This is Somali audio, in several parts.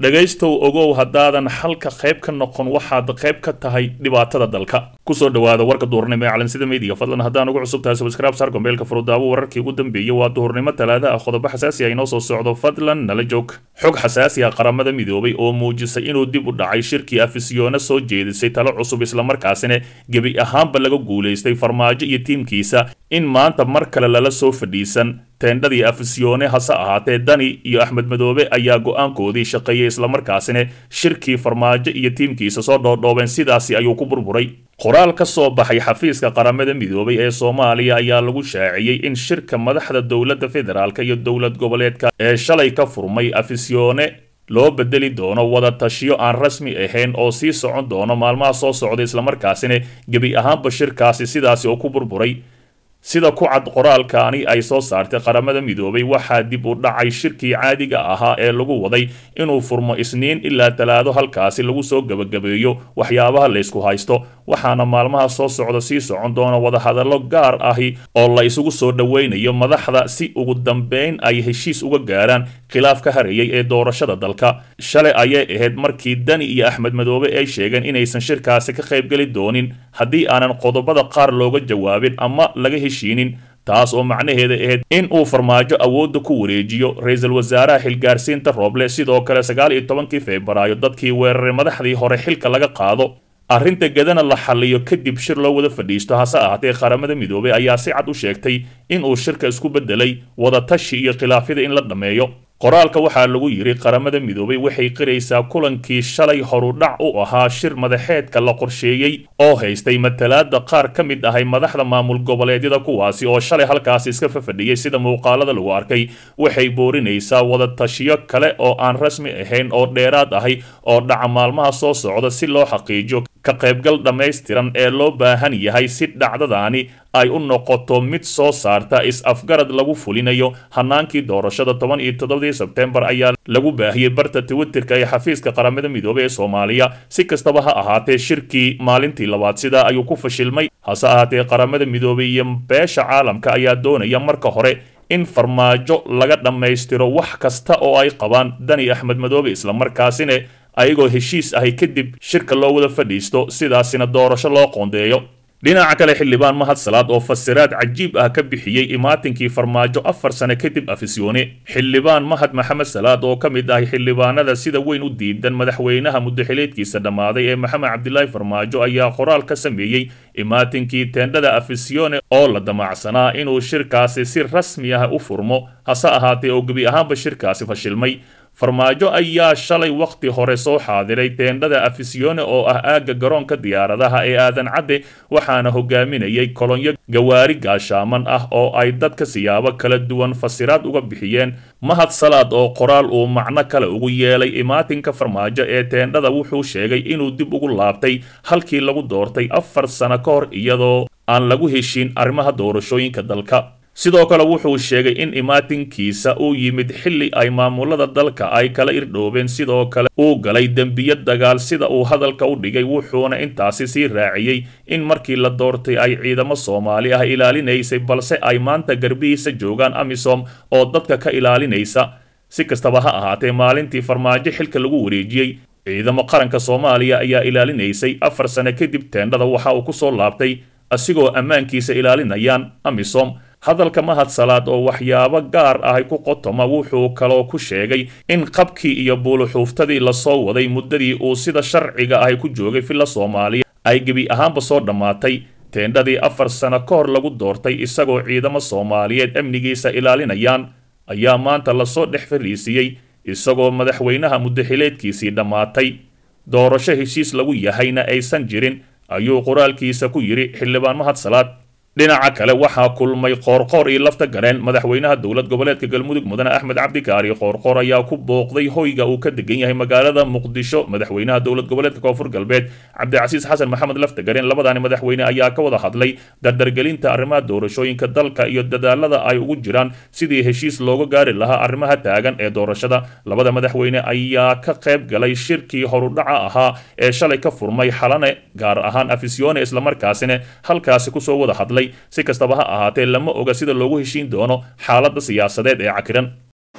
dhegaystow ogow haddaadan xalka qayb ka noqon waxaad qayb ka tahay dhibaatada dalka kusoo dhawaada warka duhurnimo ee calansida meediga fadlan haddaan ugu cusub tahay subscribe saar gombeelka furudaawo wararkii ugu dambeeyey waa duhurnimo talaada ah qodobo xasaasi ah inoo soo socdo fadlan nala joog xog xasaasi ah qaramada midoobay oo muujisay inuu dib u dhacay shirkii afisyoona soo jeedisay talo cusub islamarkaasina gebi ahaanba laga guulaystay farmaajo iyo tiimkiisa in maanta mar kale lala soo fadhiisan teendhadii afisyoone hase ahaatee dani iyo axmed madoobe ayaa go-aankoodii shaqeeyey islamarkaasina shirkii farmaajo iyo tiimkiisa soo dhoodhoobeen sidaasi ayuu ku burburay qoraal ka soo baxay xafiiska qaramada midoobay ee soomaaliya ayaa lagu shaaciyey in shirka madaxda dowladda federaalk iyo dowlad goboleedka ee shalay ka furmay afisyoone loo bedeli doono wada tashiyo aan rasmi ahayn oo sii socon doono maalmaha soo socda islamarkaasina gebi ahaanba shirkaasi sidaasi oo ku burburay sida ku cad qoraalkaani ay soo saartay qaramada midoobay waxaa dib u dhacay shirkii caadiga ahaa ee lagu waday inuu furmo isniin ilaa talaado halkaasi lagu soo gebagabeeyo waxyaabaha laysku haysto waxaana maalmaha soo socda sii socon doona wadahadallo gaar ahi oo la isugu soo dhoweynayo madaxda si ugu dambeyn ay heshiis uga gaaraan khilaaf ka hareeyay ee doorashada dalka shalay ayay ahayd markii dani iyo axmed madoobe ay sheegeen inaysan shirkaasi ka qaybgeli doonin haddii aanan qodobada qaar looga jawaabin ama laga heshiinin taas oo macnaheeda ahayd in uu farmaajo awoodda ku wareejiyo ra-iisul wasaaraha xilgaarsiinta rooble sidoo kale sagaal iyo tobankii febraayo dadkii weeraray madaxdii hore xilka laga qaado arrinta gadana la xalliyo kadib shir loo wada fadhiisto hase ahaatee qaramada midoobay ayaa si cad u sheegtay inuu shirka isku beddelay wadatashi iyo khilaafyada in la dhammeeyo qoraalka waxaa lagu yidhi qaramada midoobay waxay qiraysaa kulankii shalay horudhac u ahaa shir madaxeedka la qorsheeyey oo haystay matalaada qaar ka mid ahay madaxda maamul goboleedyada kuwaasi oo shalay halkaasi iska fafadhiyey sida muuqaalada lagu arkay waxay boorinaysaa wadatashiyo kale oo aan rasmi ahayn oo dheeraad ahay oo dhaca maalmaha soo socda si loo xaqiijiyo ka qaybgal dhammaystiran ee loo baahan yahay si dhacdadaani ay u noqoto mid soo saarta is-afgarad lagu fulinayo hanaankii doorashada toban iyo toddobadii sebtembar ayaa lagu baahiyey barta twitterka ee xafiiska qaramada midoobey ee soomaaliya si kastaba ha ahaatee shirkii maalintii labaad sidaa ayuu ku fashilmay hase ahaatee qaramada midoobey iyo beesha caalamka ayaa doonaya marka hore in farmaajo laga dhammaystiro wax kasta oo ay qabaan dani axmed madoobe islamarkaasina ayagoo heshiis ahay kadib shirka loo wada fadhiisto sidaasina doorasho loo qoondeeyo dhinaca kale xildhibaan mahad salaad oo fasiraad cajiib ah ka bixiyey imaatinkii farmaajo afar sane kadib afisyoone xildhibaan mahad maxamed salaad oo ka mid ahay xildhibaanada sida weyn u diidan madaxweynaha muddaxileedkiisa dhammaaday ee maxamed cabdilaahi farmaajo ayaa qoraal ka sameeyey imaatinkii teendhada afisyoone oo la damacsanaa inuu shirkaasi si rasmi ah u furmo hase ahaatee oo gebi ahaanba shirkaasi fashilmay farmaajo ayaa shalay wakhti hore soo xaadiray teendhada afisyoone oo ah aagga garoonka diyaaradaha ee aadan cadde waxaana hogaaminayay kolonyo gawaari gaashaaman ah oo ay dadka siyaabo kala duwan fasiraad uga bixiyeen mahad salaad oo qoraal uu macno kale ugu yeelay imaatinka farmaajo ee teendhada wuxuu sheegay inuu dib ugu laabtay halkii lagu doortay afar sano ka hor iyadoo aan lagu heshiin arrimaha doorashooyinka dalka sidoo kale wuxuu sheegay in imaatinkiisa uu yimid xilli ay maamulada dalka ay kala irdhoobeen sidoo kale uu galay dembiyo dagaal sida uu hadalka u dhigay wuxuuna intaasi sii raaciyey in markii la doortay ay ciidamo soomaali ah ilaalinaysay balse ay maanta garbihiisa joogaan amisom oo dadka ka ilaalinaysa si kastaba ha ahaatee maalintii farmaajo xilka lagu wareejiyey ciidamo qaranka soomaaliya ayaa ilaalinaysay afar sane kadib teendhada waxa uu ku soo laabtay asigoo ammaankiisa ilaalinayaan amisom hadalka mahad salaad oo waxyaabo gaar ahay ku qotoma wuxuu kaloo ku sheegay in qabkii iyo buuluxuuftadii lasoo waday muddadii uu sida sharciga ahay ku joogay villa soomaaliya ay gebi ahaanba soo dhammaatay teendhadii afar sano ka hor lagu doortay isagoo ciidamo soomaaliyeed amnigiisa ilaalinayaan ayaa maanta lasoo dhex fariisiiyey isagoo madaxweynaha muddaxileedkiisii dhammaatay doorasho heshiis lagu yahayna aysan jirin ayuu qoraalkiisa ku yidhi xildhibaan mahad salaad dhinaca kale waxaa kulmay qoorqoor iyo lafta gareen madaxweynaha dowlad goboleedka galmudug mudane axmed cabdikaari qoorqoor ayaa ku booqday hoyga uu ka degan yahay magaalada muqdisho madaxweynaha dowlad goboleedka koonfur galbeed cabdicasiis xasan maxamed lafta gareen labadaani madaxweyne ayaa ka wada hadlay dardargelinta arrimaha doorashooyinka dalka iyo dadaalada ay ugu jiraan sidii heshiis looga gaari lahaa arrimaha taagan ee doorashada labada madaxweyne ayaa ka qayb galay shirkii horudhaca ahaa ee shalay ka furmay xalane gaar ahaan afisyoone islamarkaasina halkaasi kusoo wada hadlay si kastaba ha ahaatee lama oga sida loogu heshiin doono xaaladda siyaasadeed ee cakiran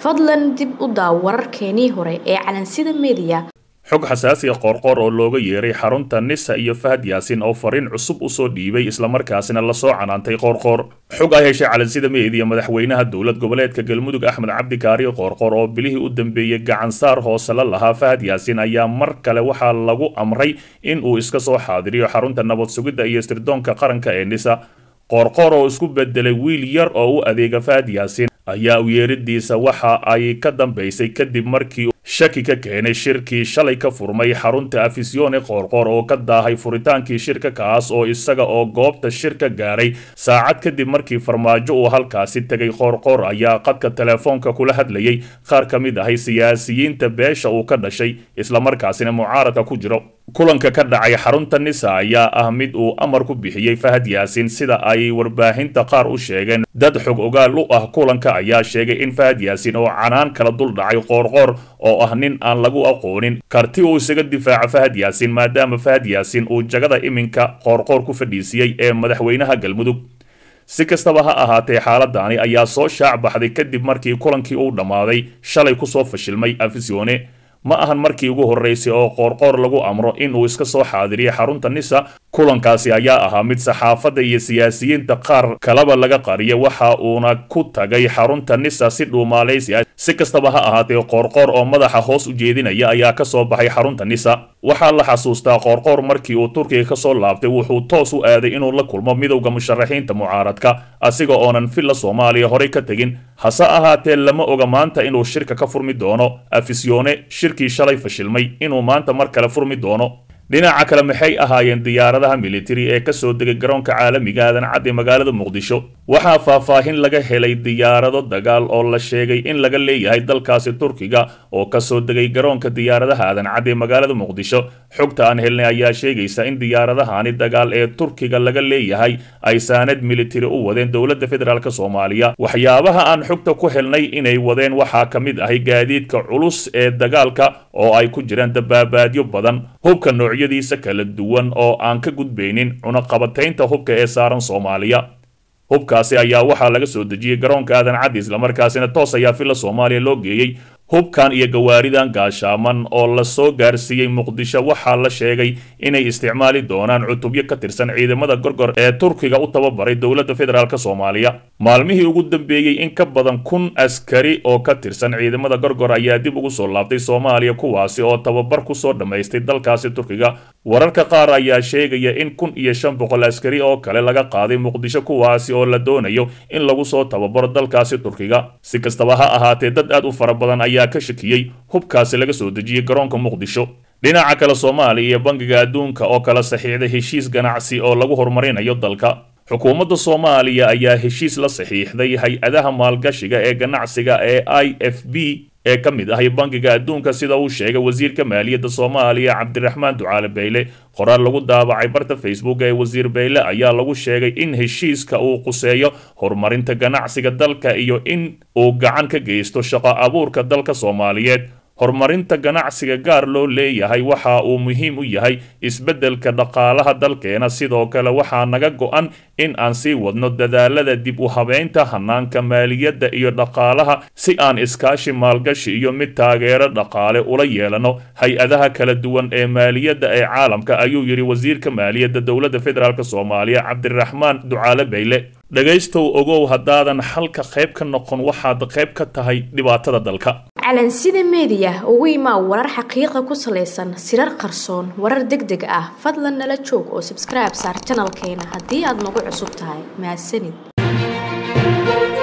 fadlan dib u daaw wararkeenii hore ee calansida meediya xog xasaasiya qoorqoor oo looga yeeray xarunta nisa iyo fahad yaasin oo fariin cusub usoo dhiibay islamarkaasina lasoo canaantay qoorqoor xog ay heshay calansida meediya madaxweynaha dowlad goboleedka galmudug axmed cabdikaari qoorqoor oo bilihii u dambeeyey gacansaar hoose la lahaa fahad yaasin ayaa mar kale waxaa lagu amray in uu iska soo xaadiriyo xarunta nabad sugidda iyo sirdoonka qaranka ee nisa qoorqoor oo isku bedelay wiil yar oo u adeega fahad yaasin ayaa u yeeridiisa waxa ay ka dambaysay kadib markii shaki ka keenay shirkii shalay ka furmay xarunta afisione qoorqoor oo ka daahay furitaankii shirka kaas oo isaga oo goobta shirka gaaray saacad kadib markii farmaajo uu halkaasi tegay qoorqoor ayaa qadka telefoonka kula hadlayay qaar ka mid ahay siyaasiyiinta beesha uu ka dhashay islamarkaasina mucaaradka ku jiro kulanka ka dhacay xarunta nisa ayaa ah mid uu amar ku bixiyey fahad yaasin sida ay warbaahinta qaar u sheegeen dad xog ogaal u ah kulanka ayaa sheegay in fahad yaasin oo canaan kala dul dhacay qoorqoor oo ah nin aan lagu aqoonin karti uu isaga difaaco fahad yaasin maadaama fahad yaasin uu jagada iminka qoorqoor ku fadhiisiyey ee madaxweynaha galmudug si kastaba ha ahaatee xaaladani ayaa soo shaac baxday kadib markii kulankii uu dhammaaday shalay kusoo fashilmay afisione ma ahan markii ugu horreysay oo qoorqoor lagu amro inuu iska soo xaadiriyo xarunta nisa kulankaasi ayaa ahaa mid saxaafadda iyo siyaasiyiinta qaar kalaba laga qariya waxa uuna ku tagay xarunta nisa si dhuumaalaysi ah si kastaba ha ahaatee qoorqoor oo madaxa hoos u jeedinaya ayaa ka soo baxay xarunta nisa waxaa la xasuustaa qoorqoor markii uu turkiga ka soo laabtay wuxuu toos u aaday inuu la kulmo midowda musharaxiinta mucaaradka asiga oonan villa soomaaliya horey ka tegin hase ahaatee lama oga maanta inuu shirka ka furmi doono afisione shirkii shalay fashilmay inuu maanta mar kale furmi doono dhinaca kale maxay ahaayeen diyaaradaha militari ee kasoo degay garoonka caalamiga aadan cad ee magaalada muqdisho waxaa faahfaahin laga helay diyaarado dagaal oo la sheegay in laga leeyahay dalkaasi turkiga oo kasoo degay garoonka diyaaradaha aadan cad ee magaalada muqdisho xogta aan helnay ayaa sheegaysa in diyaaradahani dagaal ee turkiga laga leeyahay ay saanad militari u wadeen dowladda federaalk soomaaliya waxyaabaha aan xogta ku helnay inay wadeen waxaa ka mid ahay gaadiidka culus ee dagaalka oo ay ku jiraan dabaabaadyo badan hubka noocyadiisa kala duwan oo aan ka gudbaynin cunaqabataynta hubka ee saaran soomaaliya hubkaasi ayaa waxaa laga soo dejiyey garoonka aadan caddi islamarkaasina toos ayaa villa soomaaliya loo geeyey hubkan iyo gawaaridan gaashaaman oo lasoo gaarsiiyey muqdisho waxaa la sheegay inay isticmaali doonaan cutubyo ka tirsan ciidamada gorgor ee turkiga u tababaray dowladda federaalk soomaaliya maalmihii ugu dambeeyey in ka badan kun askari oo ka tirsan ciidamada gorgor ayaa dib ugu soo laabtay soomaaliya kuwaasi oo tababar kusoo dhammaystay dalkaasi turkiga wararka qaar ayaa sheegaya in kun iyo shan boqol askari oo kale laga qaaday muqdisho kuwaasi oo la doonayo in lagu soo tababaro dalkaasi turkiga si kastaba ha ahaatee dad aad u fara badan ayaa ka shakiyey hubkaasi laga soo dejiyey garoonka muqdisho dhinaca kale soomaaliya iyo bangiga adduunka oo kala saxiixday heshiis ganacsi oo lagu horumarinayo dalka xukuumadda soomaaliya ayaa heshiis la saxiixday hay-adaha maalgashiga ee ganacsiga ee i f b ee ka mid ahay bangiga adduunka sida uu sheegay wasiirka maaliyadda soomaaliya cabdiraxmaan ducaale bayle qoraal lagu daabacay barta facebook ee wasiir bayle ayaa lagu sheegay in heshiiska uu quseeyo horumarinta ganacsiga dalka iyo in uu gacan ka geysto shaqo abuurka dalka soomaaliyeed horumarinta ganacsiga gaar loo leeyahay waxa uu muhiim u yahay isbeddelka dhaqaalaha dalkeena sidoo kale waxaa naga go-an in aan sii wadno dadaalada dib u habeynta hanaanka maaliyadda iyo dhaqaalaha si aan iskaashi maalgashi iyo mid taageero dhaqaale ula yeelano hay-adaha kala duwan ee maaliyadda ee caalamka ayuu yidhi wasiirka maaliyadda dowladda federaalk soomaaliya cabdiraxmaan ducaale bayle dhegaystow ogow haddaadan xalka qayb ka noqon waxaad qayb ka tahay dhibaatada dalka calansida meediya ugu imaa warar xaqiiqa ku salaysan sirar qarsoon warar deg deg ah fadlan nala joog oo sabskribe saar janalkeena haddii aad nagu cusub tahay mahadsanid